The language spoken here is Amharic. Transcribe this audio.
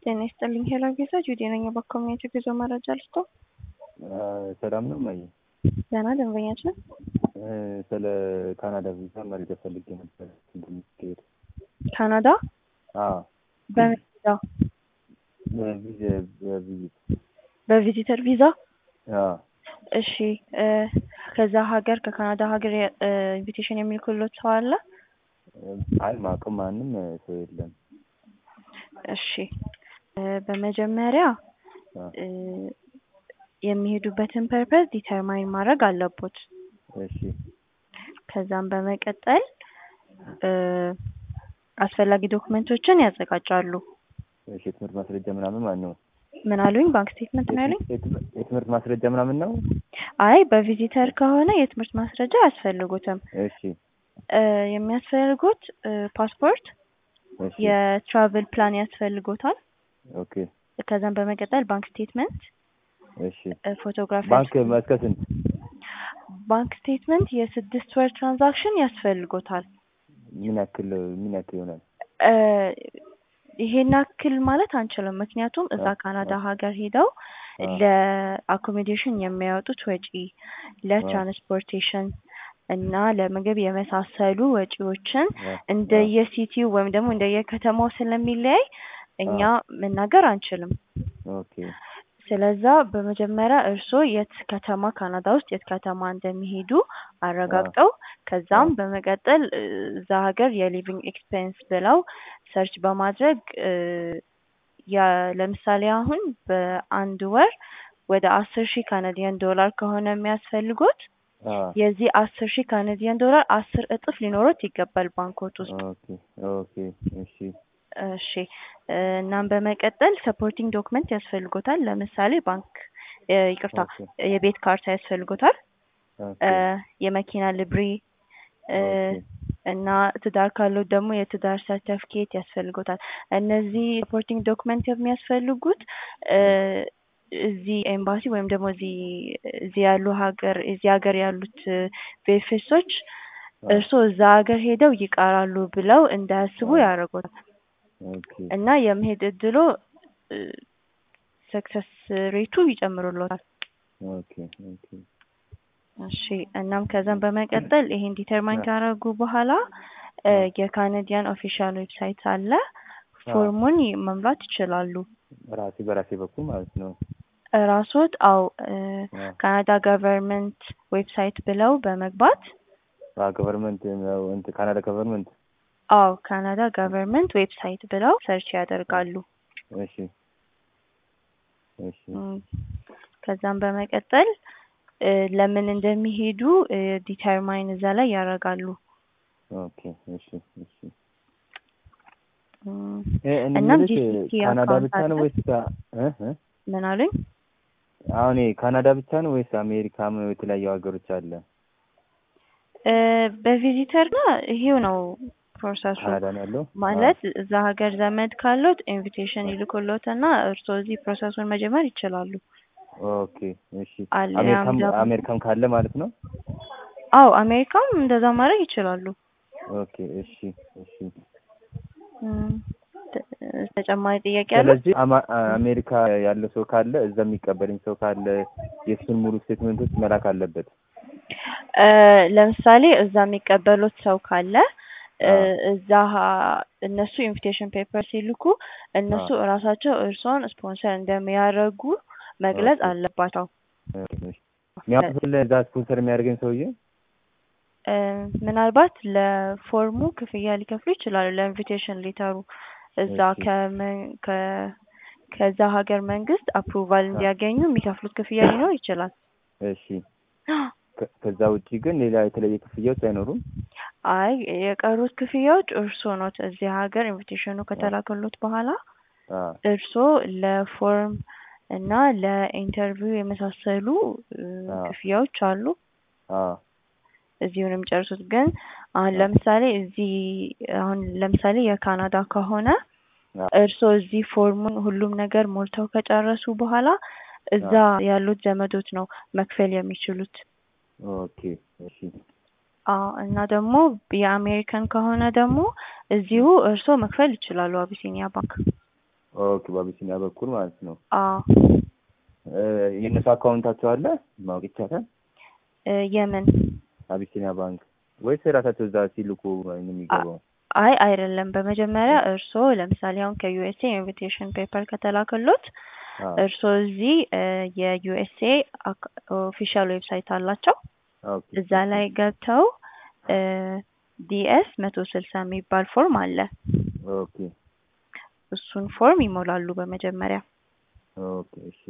ጤና ይስጥልኝ ሄሎ ጌታ ጁዲ ነኝ። በኮሚኒቲ ጉዞ መረጃ ልስጦ። ሰላም ነው ማየ? ደህና ደንበኛችን ስለ ካናዳ ቪዛ መረጃ ፈልጌ ነበር እንደሚካሄድ። ካናዳ አዎ በምን ቪዛ? በቪዛ- በቪዚት በቪዚተር ቪዛ። አዎ እሺ እ ከዛ ሀገር ከካናዳ ሀገር ኢንቪቴሽን የሚልኩሎት ሰው አለ? አይ ማቅም ማንም ሰው የለም። እሺ እ በመጀመሪያ አዎ እ የሚሄዱበትን ፐርፐዝ ዲተርማይን ማድረግ አለቦት። እሺ ከዛም በመቀጠል እ አስፈላጊ ዶክመንቶችን ያዘጋጃሉ። እሺ የትምህርት ማስረጃ ምናምን ማን ነው? ምን አሉኝ? ባንክ ስቴትመንት ነው ያሉኝ? የትምህርት- የትምህርት ማስረጃ ምናምን ነው? አይ በቪዚተር ከሆነ የትምህርት ማስረጃ አያስፈልጉትም። እሺ እ የሚያስፈልጉት እ ፓስፖርት፣ እሺ የትራቭል ፕላን ያስፈልጎታል። ኦኬ ከዛም በመቀጠል ባንክ ስቴትመንት፣ እሺ እ ፎቶግራፍ ባንክ እስከ ስንት? ባንክ ስቴትመንት የስድስት ወር ትራንዛክሽን ያስፈልጎታል። ምን ያክል ምን ያክል ይሆናል? እ ይሄን ያክል ማለት አንችልም። ምክንያቱም እዛ አ- ካናዳ አ- ሀገር ሄደው አ- ለአኮሞዴሽን የሚያወጡት ወጪ፣ ለትራንስፖርቴሽን እና ለምግብ የመሳሰሉ ወጪዎችን አ- እንደየሲቲው ወይም ደግሞ እንደየከተማው ስለሚለያይ እኛ መናገር አንችልም። ኦኬ ስለዛ በመጀመሪያ እርስዎ የት ከተማ ካናዳ ውስጥ የት ከተማ እንደሚሄዱ አረጋግጠው ከዛም አ- በመቀጠል እ እዛ ሀገር የሊቪንግ ኤክስፔንስ ብለው ሰርች በማድረግ እ ያ ለምሳሌ አሁን በአንድ ወር ወደ አስር ሺህ ካናዲያን ዶላር ከሆነ የሚያስፈልጉት አ የዚህ አስር ሺህ ካናዲያን ዶላር አስር እጥፍ ሊኖሩት ይገባል ባንኮት ውስጥ። ኦኬ ኦኬ እሺ እሺ እ እናም በመቀጠል ሰፖርቲንግ ዶክመንት ያስፈልጎታል። ለምሳሌ ባንክ እ ይቅርታ ኦኬ የቤት ካርታ ያስፈልጎታል። ኦኬ እ የመኪና ልብሪ እ ኦኬ እና ትዳር ካለው ደግሞ የትዳር ሰርተፍኬት ያስፈልጎታል። እነዚህ ሰፖርቲንግ ዶክመንት የሚያስፈልጉት እ እዚህ ኤምባሲ ወይም ደግሞ እዚህ እዚህ ያሉ ሀገር እዚህ ሀገር ያሉት ቬፌሶች አ እርስዎ እዛ ሀገር ሄደው ይቀራሉ ብለው እንዳያስቡ አ ያደርጉታል ኦኬ እና የመሄድ እድሎ ሰክሰስ ሬቱ ይጨምሩሎታል። ኦኬ ኦኬ እሺ እናም ከዛም በመቀጠል ይሄን ዲተርማይን አ ካደረጉ በኋላ እ አ የካናዲያን ኦፊሻል ዌብሳይት አለ። አ ፎርሙን ይ- መምላት ይችላሉ። ራሴ በራሴ በኩል ማለት ነው። ራስዎት አው እ አ ካናዳ ገቨርንመንት ዌብሳይት ብለው በመግባት አ ገቨርንመንት ነው እንትን ካናዳ ገቨርንመንት አው ካናዳ ገቨርንመንት ዌብሳይት ብለው ሰርች ያደርጋሉ። እሺ እሺ እም፣ ከዛም በመቀጠል እ ለምን እንደሚሄዱ እ ዲተርማይን እዛ ላይ ያደርጋሉ። ኦኬ እሺ እሺ እም፣ እ እኔ እናም የምልሽ ጂሲሲ ካናዳ አካውንት ብቻ ነው አለ። ወይስ ካ- እ እ ምን አሉኝ? አሁን ይሄ ካናዳ ብቻ ነው ወይስ አሜሪካም የተለያዩ ሀገሮች አለ? እ በቪዚተር ና ይሄው ነው ፕሮሰሱ። ካናዳ ነው ያለው? አ ማለት እዛ ሀገር ዘመድ ካሉት ኢንቪቴሽን ይልኩሎት እና እርስዎ እዚህ ፕሮሰሱን መጀመር ይችላሉ። ኦኬ እሺ አሊያም አሜሪካም ደግሞ አሜሪካም ካለ ማለት ነው? አው አሜሪካም እንደዛ ማድረግ ይችላሉ። ኦኬ እሺ እሺ እም፣ ተ- ተጨማሪ ጥያቄ አለ? ስለዚህ አማ- አሜሪካ ያለ ሰው ካለ እዛ የሚቀበለኝ ሰው ካለ የእሱን ሙሉ ስቴትመንቶች መላክ አለበት። እ ለምሳሌ እዛ የሚቀበሉት ሰው ካለ እ አ እዛ ሀ- እነሱ ኢንቪቴሽን ፔፐር ሲልኩ አ እነሱ እራሳቸው እርስዎን ስፖንሰር እንደሚያደርጉ መግለጽ ኦኬ አለባቸው። ኦኬ እሺ የሚያውቁት ለዛ ስፖንሰር የሚያደርገኝ ሰውዬ እ ምናልባት ለፎርሙ ክፍያ ሊከፍሉ ይችላሉ። ለኢንቪቴሽን ሌተሩ እዛ እሺ ከመን ከ ከዛ ሀገር መንግስት አፕሩቫል አ እንዲያገኙ የሚከፍሉት ክፍያ ሊኖር ይችላል። እሺ ከ- ከዛ ውጪ ግን ሌላ የተለየ ክፍያዎች አይኖሩም? አይ የቀሩት ክፍያዎች እርስዎ ኖት። እዚህ ሀገር ኢንቪቴሽኑ አ ከተላከሎት በኋላ አ እርስዎ ለፎርም እና ለኢንተርቪው የመሳሰሉ እ አ ክፍያዎች አሉ። አ እዚሁ ነው የሚጨርሱት። ግን አሁን አ ለምሳሌ እዚህ አሁን ለምሳሌ የካናዳ ከሆነ አ እርስዎ እዚህ ፎርሙን ሁሉም ነገር ሞልተው ከጨረሱ በኋላ እዛ አ ያሉት ዘመዶች ነው መክፈል የሚችሉት። ኦኬ እሺ አዎ እና ደግሞ የአሜሪካን ከሆነ ደግሞ እዚሁ እርስዎ መክፈል ይችላሉ አቢሲኒያ ባንክ። ኦኬ በአቢሲኒያ በኩል ማለት ነው። አዎ እ የእነሱ አካውንታቸው አለ ማወቅ ይቻላል? እ የምን አቢሲኒያ ባንክ ወይስ የራሳቸው እዛ ሲልኩ ነው የሚገባው? አይ አይደለም። በመጀመሪያ እርስዎ ለምሳሌ አሁን ከዩኤስኤ ኢንቪቴሽን ፔፐር ከተላከሎት አዎ እርስዎ እዚህ እ የዩኤስኤ ኦፊሻል ዌብሳይት አላቸው። ኦኬ እዛ ላይ ገብተው ዲኤስ መቶ ስልሳ የሚባል ፎርም አለ። ኦኬ እሱን ፎርም ይሞላሉ በመጀመሪያ። ኦኬ እሺ